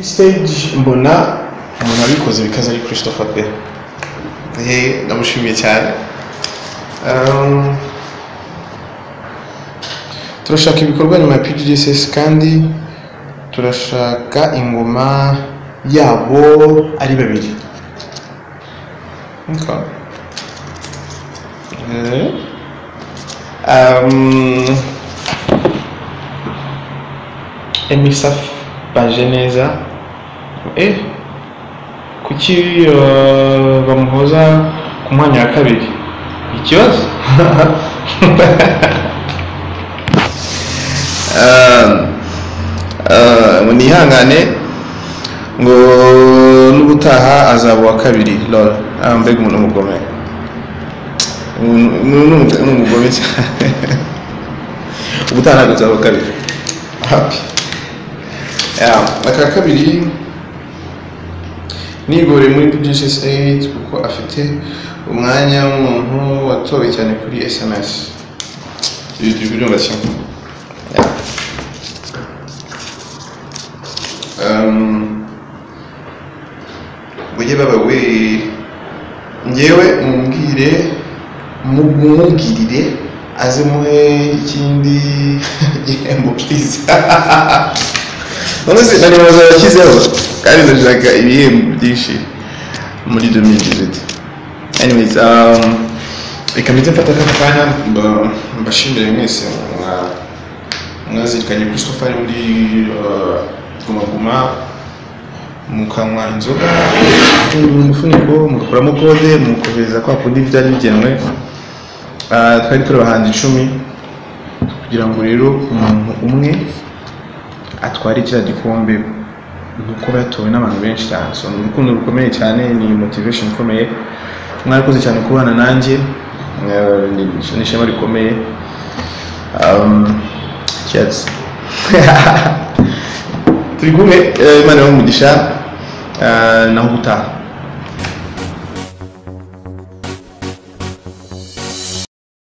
stage mbona umuntu wabikoze bikaze ari christopher pe eee ndamushimiye cyane Um, turashaka ibikorwa nyuma ya pgdss kandi turashaka ingoma yabo ari babiri Okay. Eh. Um, emisaf baje neza eh kuki uh, bamuhoza ku mwanya wa kabiri ikibazo ngo nihangane ngo n'ubutaha azaba uwa kabiri rora ah, mbega umuntu w'umugome Umuntu- ni ni umugome cyane ubutaha ntabwo azaba uwa kabiri happy yeah. aka kabiri nigore muri pgss 8 kuko afite umwanya w'umuntu watowe cyane kuri sms ibyo birumva cyane Um, bujye baba we ngewe mumbwire mumubwirire aze muhe ikindi gihembo please none se na nimero zawe yashyizeho kandi ndashaka ibihembo byinshi muri domidiziti anyways um, reka mbite mfata aka kanya mba- mbashimire mwese mwa- mwazirikanye christopher ari muri uh, guma guma mukanywa inzoga umufuniko mugakuramo kode mukohereza kwa kundi byari bigenwe Ah, twari turi abahanzi icumi kugira ngo rero umuntu umwe atware kiriya gikombe kuko yatowe n'abantu benshi cyane so ni urukundo rukomeye cyane ni motivation ikomeye mwarakoze cyane kubana nanjye Eh, ni- ni ishema rikomeye Um, cheers turi kumwe eh, imana ibahe umugisha eh, naho ubutaha